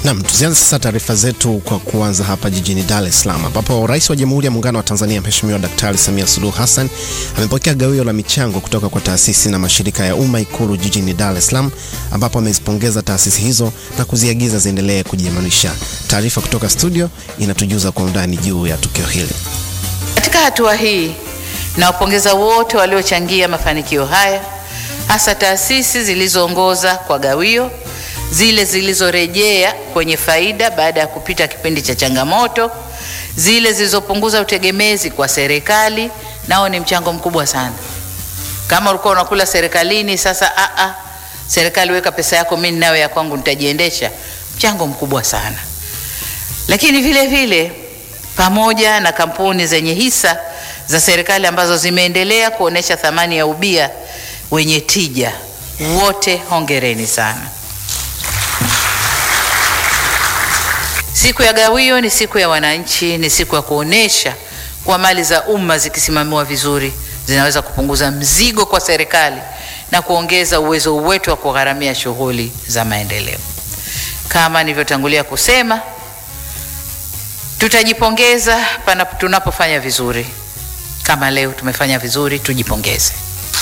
Nam, tuzianze sasa taarifa zetu kwa kuanza hapa jijini Dar es Salaam ambapo Rais wa Jamhuri ya Muungano wa Tanzania Mheshimiwa Daktari Samia Suluhu Hassan amepokea gawio la michango kutoka kwa taasisi na mashirika ya umma Ikulu jijini Dar es Salaam, ambapo amezipongeza taasisi hizo na kuziagiza ziendelee kujiimarisha. Taarifa kutoka studio inatujuza kwa undani juu ya tukio hili. Katika hatua hii nawapongeza wote waliochangia mafanikio haya, hasa taasisi zilizoongoza kwa gawio, zile zilizorejea kwenye faida baada ya kupita kipindi cha changamoto, zile zilizopunguza utegemezi kwa serikali, nao ni mchango mkubwa sana. Kama ulikuwa unakula serikalini, sasa a a serikali weka pesa yako, mimi ninayo ya kwangu, nitajiendesha. Mchango mkubwa sana. Lakini vile vile pamoja na kampuni zenye hisa za serikali ambazo zimeendelea kuonesha thamani ya ubia wenye tija, wote hongereni sana. Siku ya gawio ni siku ya wananchi, ni siku ya kuonesha kuwa mali za umma zikisimamiwa vizuri zinaweza kupunguza mzigo kwa serikali na kuongeza uwezo wetu wa kugharamia shughuli za maendeleo. Kama nilivyotangulia kusema, tutajipongeza panapo tunapofanya vizuri. Kama leo tumefanya vizuri, tujipongeze.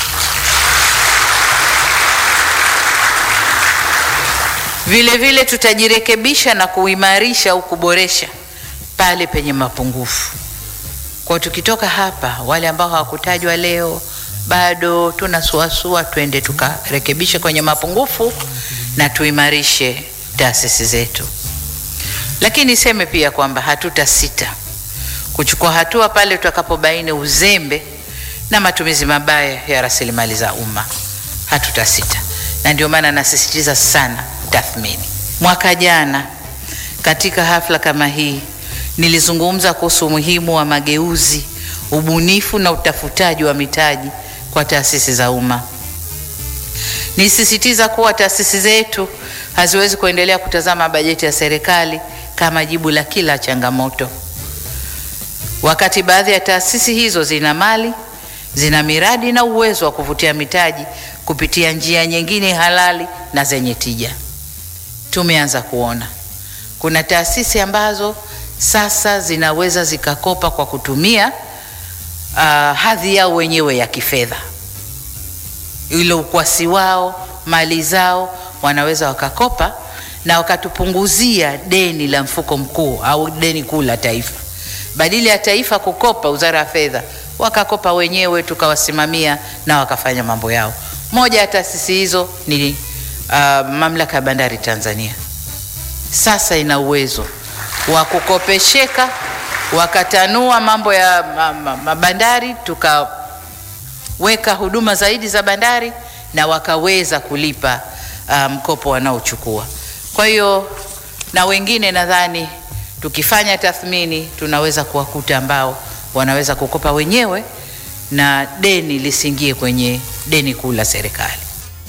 Vile vile tutajirekebisha na kuimarisha au kuboresha pale penye mapungufu. Kwa tukitoka hapa, wale ambao hawakutajwa leo bado tunasuasua, twende tukarekebishe kwenye mapungufu na tuimarishe taasisi zetu. Lakini niseme pia kwamba hatutasita kuchukua hatua pale tutakapobaini uzembe na matumizi mabaya ya rasilimali za umma. Hatutasita, na ndio maana nasisitiza sana tathmini. Mwaka jana katika hafla kama hii nilizungumza kuhusu umuhimu wa mageuzi, ubunifu na utafutaji wa mitaji kwa taasisi za umma. Nisisitiza kuwa taasisi zetu haziwezi kuendelea kutazama bajeti ya serikali kama jibu la kila changamoto, wakati baadhi ya taasisi hizo zina mali, zina miradi na uwezo wa kuvutia mitaji kupitia njia nyingine halali na zenye tija. Tumeanza kuona kuna taasisi ambazo sasa zinaweza zikakopa kwa kutumia uh, hadhi yao wenyewe ya kifedha, ile ukwasi wao, mali zao, wanaweza wakakopa na wakatupunguzia deni la mfuko mkuu au deni kuu la taifa. Badala ya taifa kukopa, wizara ya fedha wakakopa wenyewe, tukawasimamia na wakafanya mambo yao. Moja ya taasisi hizo ni uh, mamlaka ya bandari Tanzania. Sasa ina uwezo wa kukopesheka, wakatanua mambo ya mabandari, tukaweka huduma zaidi za bandari na wakaweza kulipa mkopo um, wanaochukua. Kwa hiyo na wengine nadhani tukifanya tathmini tunaweza kuwakuta ambao wanaweza kukopa wenyewe na deni lisiingie kwenye deni kuu la serikali.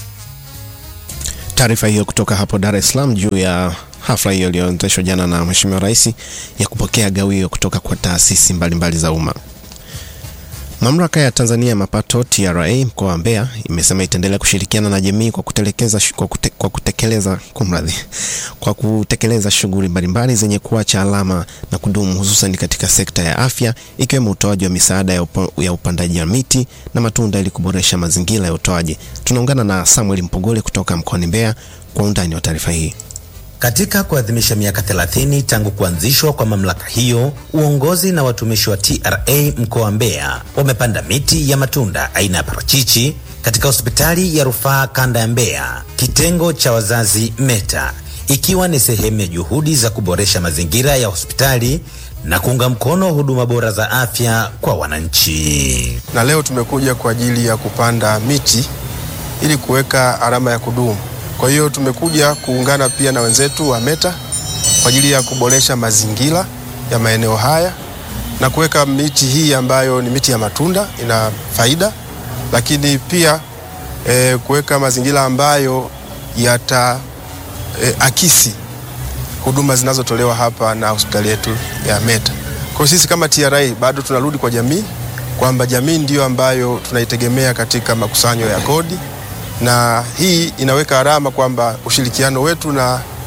Taarifa hiyo kutoka hapo Dar es Salaam juu ya hafla hiyo iliyoendeshwa jana na Mheshimiwa Rais ya kupokea gawio kutoka kwa taasisi mbalimbali za umma. Mamlaka ya Tanzania ya Mapato TRA mkoa wa Mbeya imesema itaendelea kushirikiana na jamii kwa kutekeleza kwa, kute, kwa kutekeleza kumradhi kwa kutekeleza shughuli mbalimbali zenye kuacha alama na kudumu hususan katika sekta ya afya ikiwemo utoaji wa misaada ya, upa, ya upandaji wa miti na matunda ili kuboresha mazingira ya utoaji. Tunaungana na Samuel Mpogole kutoka mkoani Mbeya kwa undani wa taarifa hii. Katika kuadhimisha miaka 30 tangu kuanzishwa kwa mamlaka hiyo, uongozi na watumishi wa TRA mkoa wa Mbeya wamepanda miti ya matunda aina ya parachichi katika hospitali ya rufaa kanda ya Mbeya, kitengo cha wazazi META, ikiwa ni sehemu ya juhudi za kuboresha mazingira ya hospitali na kuunga mkono huduma bora za afya kwa wananchi. Na leo tumekuja kwa ajili ya kupanda miti ili kuweka alama ya kudumu. Kwa hiyo tumekuja kuungana pia na wenzetu wa META kwa ajili ya kuboresha mazingira ya maeneo haya na kuweka miti hii ambayo ni miti ya matunda ina faida, lakini pia e, kuweka mazingira ambayo yata e, akisi huduma zinazotolewa hapa na hospitali yetu ya META. Kwa hiyo sisi kama TRA bado tunarudi kwa jamii kwamba jamii ndiyo ambayo tunaitegemea katika makusanyo ya kodi na hii inaweka alama kwamba ushirikiano wetu na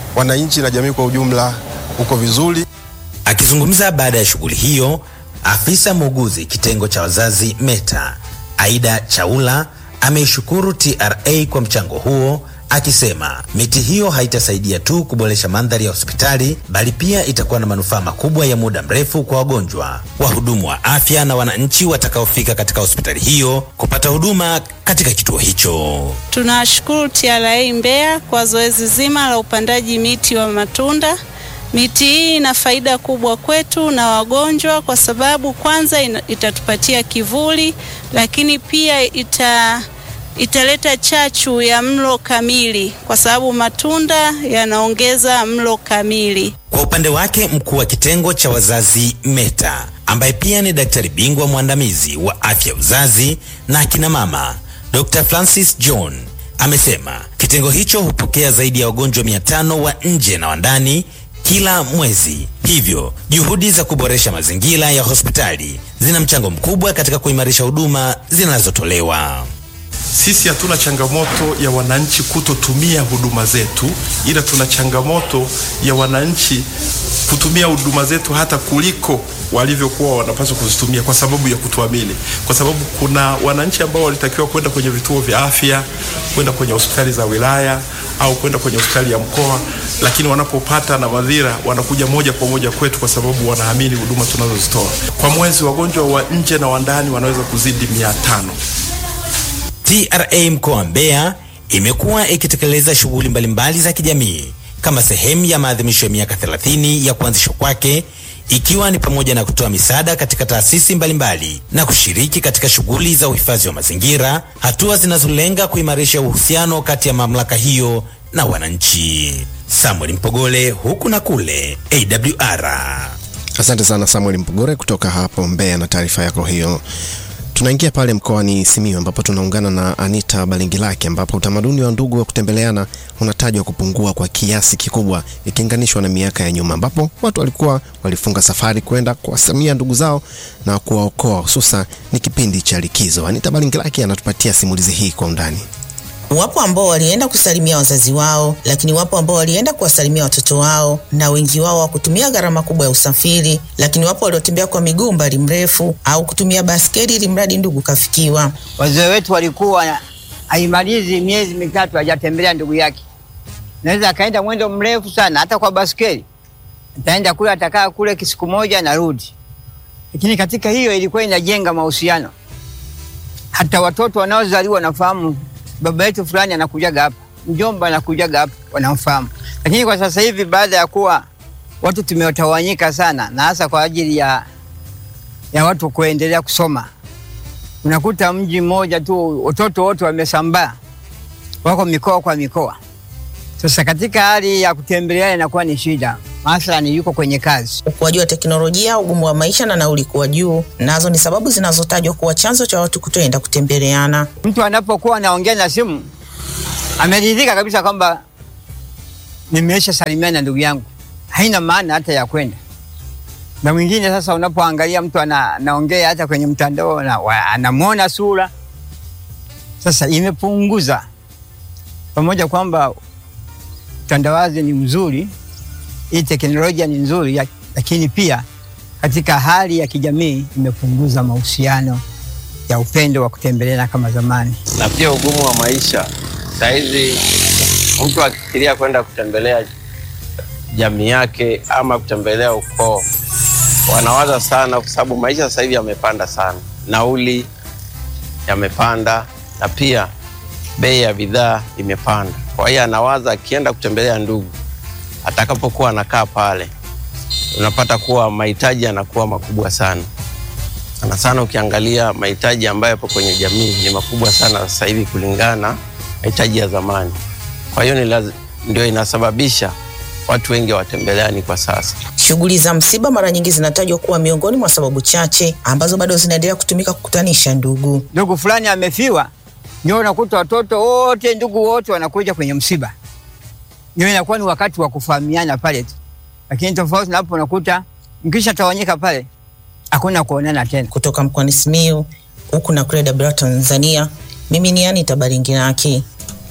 wananchi na jamii kwa ujumla uko vizuri. Akizungumza baada ya shughuli hiyo, afisa muuguzi kitengo cha wazazi META Aida Chaula ameishukuru TRA kwa mchango huo akisema miti hiyo haitasaidia tu kuboresha mandhari ya hospitali bali pia itakuwa na manufaa makubwa ya muda mrefu kwa wagonjwa, wahudumu wa afya na wananchi watakaofika katika hospitali hiyo kupata huduma katika kituo hicho. Tunashukuru TRA Mbeya kwa zoezi zima la upandaji miti wa matunda. Miti hii ina faida kubwa kwetu na wagonjwa kwa sababu kwanza ina, itatupatia kivuli, lakini pia ita italeta chachu ya mlo kamili kwa sababu matunda yanaongeza mlo kamili. Kwa upande wake mkuu wa kitengo cha wazazi META ambaye pia ni daktari bingwa mwandamizi wa afya uzazi na akina mama Dr. Francis John amesema kitengo hicho hupokea zaidi ya wagonjwa 500 wa nje na wa ndani kila mwezi. Hivyo juhudi za kuboresha mazingira ya hospitali zina mchango mkubwa katika kuimarisha huduma zinazotolewa. Sisi hatuna changamoto ya wananchi kutotumia huduma zetu, ila tuna changamoto ya wananchi kutumia huduma zetu hata kuliko walivyokuwa wanapaswa kuzitumia kwa sababu ya kutuamini, kwa sababu kuna wananchi ambao walitakiwa kwenda kwenye vituo vya afya, kwenda kwenye hospitali za wilaya au kwenda kwenye hospitali ya mkoa, lakini wanapopata na madhira wanakuja moja kwa moja kwetu kwa sababu wanaamini huduma tunazozitoa. Kwa mwezi wagonjwa wa nje na wa ndani wanaweza kuzidi mia tano. TRA mkoa wa Mbeya imekuwa ikitekeleza shughuli mbalimbali za kijamii kama sehemu ya maadhimisho ya miaka 30 ya kuanzishwa kwake ikiwa ni pamoja na kutoa misaada katika taasisi mbalimbali na kushiriki katika shughuli za uhifadhi wa mazingira, hatua zinazolenga kuimarisha uhusiano kati ya mamlaka hiyo na wananchi. Samuel Mpogole, huku na kule, AWR. Asante sana Samuel Mpogore kutoka hapo Mbeya na taarifa yako hiyo. Tunaingia pale mkoani Simiyu ambapo tunaungana na Anita Balingilaki ambapo utamaduni wa ndugu wa kutembeleana unatajwa kupungua kwa kiasi kikubwa ikilinganishwa na miaka ya nyuma ambapo watu walikuwa walifunga safari kwenda kuwasamia ndugu zao na kuwaokoa hususa ni kipindi cha likizo. Anita Balingilaki anatupatia simulizi hii kwa undani. Wapo ambao walienda kusalimia wazazi wao, lakini wapo ambao walienda kuwasalimia watoto wao, na wengi wao hawakutumia gharama kubwa ya usafiri, lakini wapo waliotembea kwa miguu umbali mrefu au kutumia baskeli ili mradi ndugu kafikiwa. Wazee wetu walikuwa haimalizi miezi mitatu hajatembelea ndugu yake, naweza akaenda mwendo mrefu sana, hata kwa baskeli ataenda kule, atakaa kule kisiku moja narudi. Lakini katika hiyo ilikuwa inajenga mahusiano, hata watoto wanaozaliwa wanafahamu baba yetu fulani anakujaga hapa, mjomba anakujaga hapa, wanamfahamu. Lakini kwa sasa hivi baada ya kuwa watu tumetawanyika sana, na hasa kwa ajili ya, ya watu kuendelea kusoma, unakuta mji mmoja tu watoto wote wamesambaa, wako mikoa kwa mikoa. Sasa katika hali ya kutembeleana inakuwa ni shida, mathalani yuko kwenye kazi. Ukuaji wa teknolojia, ugumu wa maisha na nauli kuwa juu, nazo ni sababu zinazotajwa kuwa chanzo cha watu kutoenda kutembeleana. Mtu anapokuwa anaongea na simu ameridhika kabisa kwamba nimeisha salimiana na ndugu yangu, haina maana hata ya kwenda. Na mwingine sasa, unapoangalia mtu ana, anaongea hata kwenye mtandao na, wa- anamwona sura, sasa imepunguza pamoja kwamba utandawazi ni mzuri, hii teknolojia ni nzuri, ya- lakini pia katika hali ya kijamii imepunguza mahusiano ya upendo wa kutembeleana kama zamani. na pia ugumu wa maisha. Sahizi mtu akifikiria kwenda kutembelea jamii yake ama kutembelea ukoo, wanawaza sana, kwa sababu maisha sasa hivi yamepanda sana, nauli yamepanda na pia bei ya bidhaa imepanda. Kwa hiyo anawaza akienda kutembelea ndugu, atakapokuwa anakaa pale, unapata kuwa mahitaji yanakuwa makubwa sana sana sana ukiangalia mahitaji ambayo yapo kwenye jamii ni makubwa sana sasa hivi kulingana na mahitaji ya zamani. Kwa hiyo ni laz- ndio inasababisha watu wengi watembeleani kwa sasa. Shughuli za msiba mara nyingi zinatajwa kuwa miongoni mwa sababu chache ambazo bado zinaendelea kutumika kukutanisha ndugu. Ndugu fulani amefiwa, ndio unakuta watoto wote, ndugu wote wanakuja kwenye msiba, ndio inakuwa ni wakati wa kufahamiana pale tu, lakini tofauti na hapo unakuta mkisha tawanyika pale hakuna kuonana tena. Kutoka mkoani Simiyu huku na kule Dar Tanzania, mimi ni Anita Baringiraki.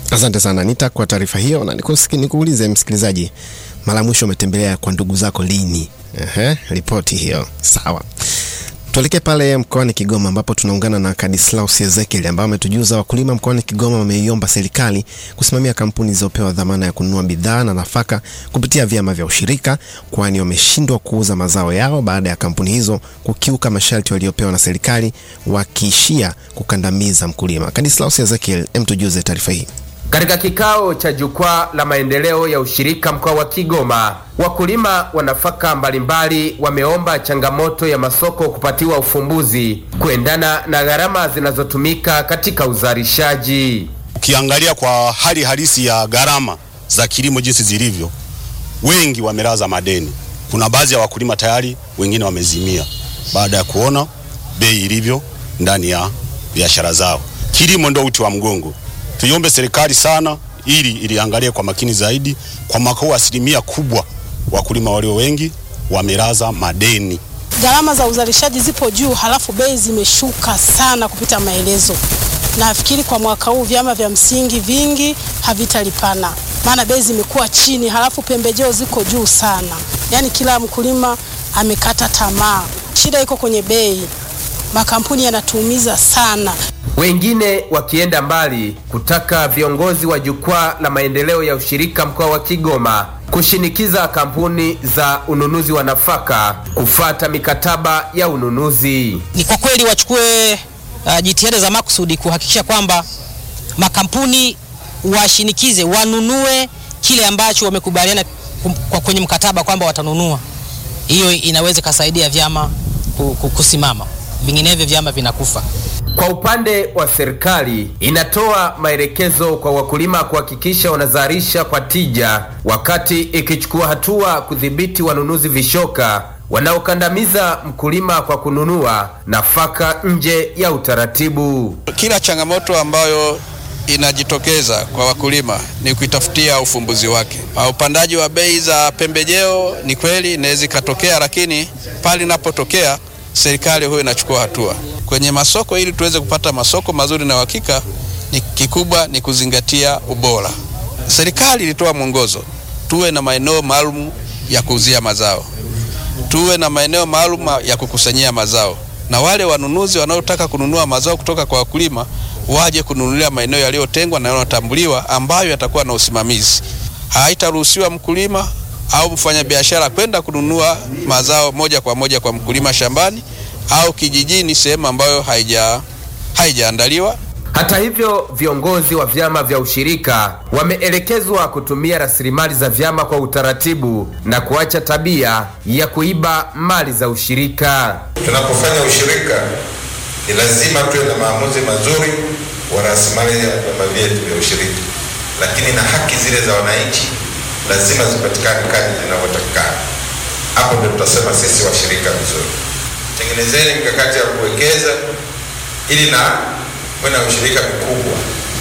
Asante sana Nita kwa taarifa hiyo, na nikusiki- nikuulize msikilizaji, mara mwisho umetembelea kwa ndugu zako lini? Ehe, ripoti hiyo sawa. Tuelekee pale mkoani Kigoma ambapo tunaungana na Kadislaus Ezekiel ambaye ametujuza wakulima mkoani Kigoma wameiomba serikali kusimamia kampuni zilizopewa dhamana ya kununua bidhaa na nafaka kupitia vyama vya ushirika, kwani wameshindwa kuuza mazao yao baada ya kampuni hizo kukiuka masharti waliopewa na serikali, wakiishia kukandamiza mkulima. Kadislaus Ezekiel, em, tujuze taarifa hii. Katika kikao cha jukwaa la maendeleo ya ushirika mkoa wa Kigoma, wakulima wa nafaka mbalimbali wameomba changamoto ya masoko kupatiwa ufumbuzi kuendana na gharama zinazotumika katika uzalishaji. Ukiangalia kwa hali halisi ya gharama za kilimo jinsi zilivyo, wengi wamelaza madeni. Kuna baadhi ya wakulima tayari wengine wamezimia baada ya kuona bei ilivyo ndani ya biashara zao. Kilimo ndio uti wa mgongo. Tuiombe serikali sana ili iliangalie kwa makini zaidi. Kwa mwaka huu asilimia kubwa wakulima walio wengi wamelaza madeni. Gharama za uzalishaji zipo juu, halafu bei zimeshuka sana kupita maelezo. Nafikiri kwa mwaka huu vyama vya msingi vingi havitalipana, maana bei zimekuwa chini, halafu pembejeo ziko juu sana. Yaani kila mkulima amekata tamaa. Shida iko kwenye bei, makampuni yanatuumiza sana. Wengine wakienda mbali kutaka viongozi wa jukwaa la maendeleo ya ushirika mkoa wa Kigoma kushinikiza kampuni za ununuzi wa nafaka kufata mikataba ya ununuzi. ni kwa kweli wachukue uh, jitihada za makusudi kuhakikisha kwamba makampuni washinikize wanunue kile ambacho wamekubaliana kum- kwa kwenye mkataba kwamba watanunua. Hiyo inaweza ikasaidia vyama ku- ku- kusimama, vinginevyo vyama vinakufa. Kwa upande wa serikali inatoa maelekezo kwa wakulima kuhakikisha wanazalisha kwa tija, wakati ikichukua hatua kudhibiti wanunuzi vishoka wanaokandamiza mkulima kwa kununua nafaka nje ya utaratibu. Kila changamoto ambayo inajitokeza kwa wakulima ni kuitafutia ufumbuzi wake. Uh, Upandaji wa bei za pembejeo ni kweli inaweza ikatokea, lakini pale inapotokea serikali huyo inachukua hatua kwenye masoko. Ili tuweze kupata masoko mazuri na uhakika, ni kikubwa ni kuzingatia ubora. Serikali ilitoa mwongozo, tuwe na maeneo maalum ya kuuzia mazao, tuwe na maeneo maalum ya kukusanyia mazao, na wale wanunuzi wanaotaka kununua mazao kutoka kwa wakulima waje kununulia maeneo yaliyotengwa na yanayotambuliwa ambayo yatakuwa na usimamizi. Haitaruhusiwa mkulima au mfanyabiashara kwenda kununua mazao moja kwa moja kwa mkulima shambani au kijijini, sehemu ambayo haija haijaandaliwa. Hata hivyo, viongozi wa vyama vya ushirika wameelekezwa kutumia rasilimali za vyama kwa utaratibu na kuacha tabia ya kuiba mali za ushirika. Tunapofanya ushirika ni lazima tuwe na maamuzi mazuri wa rasilimali ya vyama vyetu vya ushirika, lakini na haki zile za wananchi lazima zipatikane kadri zinavyotakikana. Hapo ndio tutasema sisi washirika vizuri. Tengenezeni mikakati ya kuwekeza ili na kuwe na ushirika mkubwa.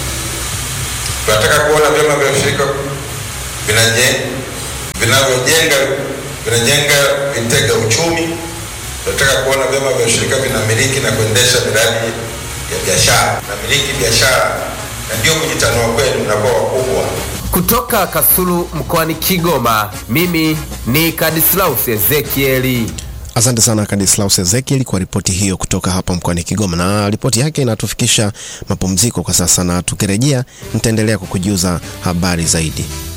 Tunataka kuona vyama vya ushirika vinaje- vinavyojenga vinajenga vitega uchumi tunataka kuona vyama vya ushirika vinamiliki na kuendesha miradi ya biashara, namiliki biashara, na ndio kujitanua kwenu, mnakuwa wakubwa. Kutoka Kasulu mkoani Kigoma, mimi ni Kadislaus Ezekieli. Asante sana Kadislaus Ezekiel kwa ripoti hiyo kutoka hapa mkoani Kigoma, na ripoti yake inatufikisha mapumziko kwa sasa, na tukirejea nitaendelea kukujuza habari zaidi.